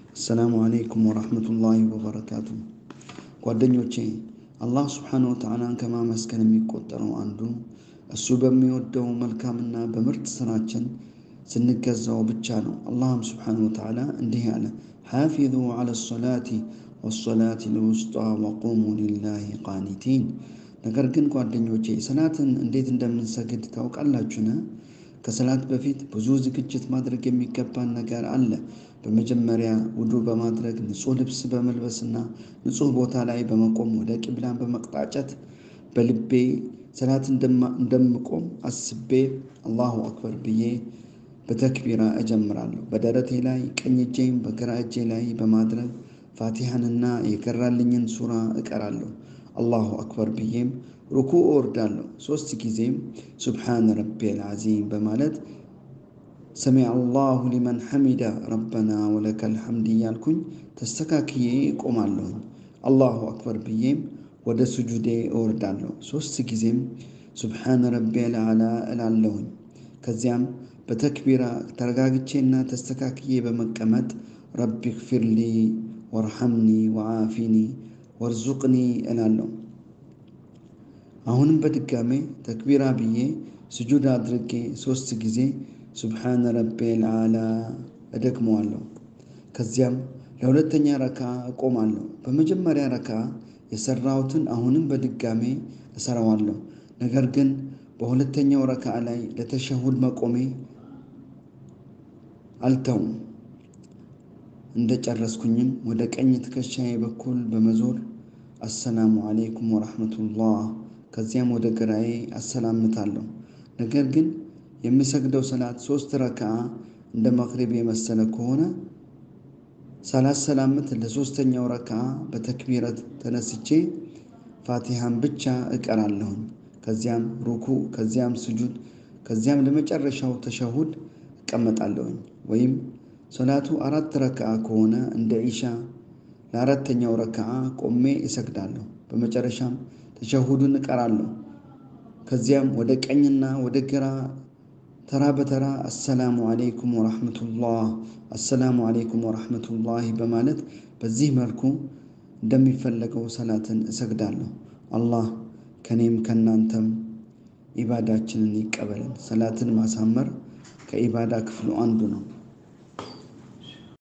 አሰላሙ አለይኩም ወራህመቱላሂ ወበረካቱ። ጓደኞቼ አላህ ስብሓነ ወተዓላን ከማመስገን የሚቆጠረው አንዱ እሱ በሚወደው መልካምና በምርጥ ስራችን ስንገዛው ብቻ ነው። አላህም ስብሓነ ወተዓላ እንዲህ አለ፣ ሓፊዙ ዐለ ሰላቲ ወሰላቲ ልውስጧ ወቁሙ ሊላሂ ቃኒቲን። ነገር ግን ጓደኞቼ ሰላትን እንዴት እንደምንሰግድ ታውቃላችሁን? ከሰላት በፊት ብዙ ዝግጅት ማድረግ የሚገባን ነገር አለ። በመጀመሪያ ውዱ በማድረግ ንጹህ ልብስ በመልበስና ንጹህ ቦታ ላይ በመቆም ወደ ቂብላን በመቅጣጨት በልቤ ሰላት እንደምቆም አስቤ አላሁ አክበር ብዬ በተክቢራ እጀምራለሁ። በደረቴ ላይ ቀኝ እጄም በግራ እጄ ላይ በማድረግ ፋቲሃንና የቀራልኝን ሱራ እቀራለሁ። አላሁ አክበር ብዬም ሩኩ እወርዳለሁ። ሶስት ጊዜም ሱብሓነ ረቢየል ዓዚም በማለት ሰሚዐ አላሁ ሊመን ሐሚዳ ረበና ወለከል ሐምድ እያልኩኝ ተስተካክዬ እቆማለሁኝ። አላሁ አክበር ብዬም ወደ ስጁዴ እወርዳለሁ። ሶስት ጊዜም ሱብሓነ ረቢየል አዕላ እላለሁኝ። ከዚያም በተክቢራ ተረጋግቼና ተስተካክዬ በመቀመጥ ረቢ ግፊርሊ ወርሐምኒ ወዓፊኒ ወርዙቅኒ እላለሁ። አሁንም በድጋሜ ተክቢራ ብዬ ስጁድ አድርጌ ሶስት ጊዜ ሱብሓነ ረቢየል አዕላ እደግመዋለሁ። ከዚያም ለሁለተኛ ረካ እቆማለሁ። በመጀመሪያ ረካ የሰራሁትን አሁንም በድጋሜ እሰራዋለሁ። ነገር ግን በሁለተኛው ረካ ላይ ለተሸሁድ መቆሜ አልተውም። እንደ ጨረስኩኝም ወደ ቀኝ ትከሻዬ በኩል በመዞር አሰላሙ አለይኩም ወራህመቱላህ ከዚያም ወደ ግራዬ አሰላምታለሁ። ነገር ግን የምሰግደው ሰላት ሶስት ረክዓ እንደ መቅሪብ የመሰለ ከሆነ ሳላሰላምት ለሶስተኛው ረክዓ በተክቢረት ተነስቼ ፋቲሃን ብቻ እቀራለሁኝ። ከዚያም ሩኩ፣ ከዚያም ስጁድ፣ ከዚያም ለመጨረሻው ተሸሁድ እቀመጣለሁኝ። ወይም ሶላቱ አራት ረክዓ ከሆነ እንደ ኢሻ ለአራተኛው ረክዓ ቆሜ እሰግዳለሁ። በመጨረሻም ተሸሁዱን እቀራለሁ። ከዚያም ወደ ቀኝና ወደ ግራ ተራ በተራ አሰላሙ አለይኩም ወራህመቱላህ አሰላሙ አለይኩም ወራህመቱላህ በማለት በዚህ መልኩ እንደሚፈለገው ሰላትን እሰግዳለሁ። አላህ ከኔም ከናንተም ኢባዳችንን ይቀበልን። ሰላትን ማሳመር ከኢባዳ ክፍሉ አንዱ ነው።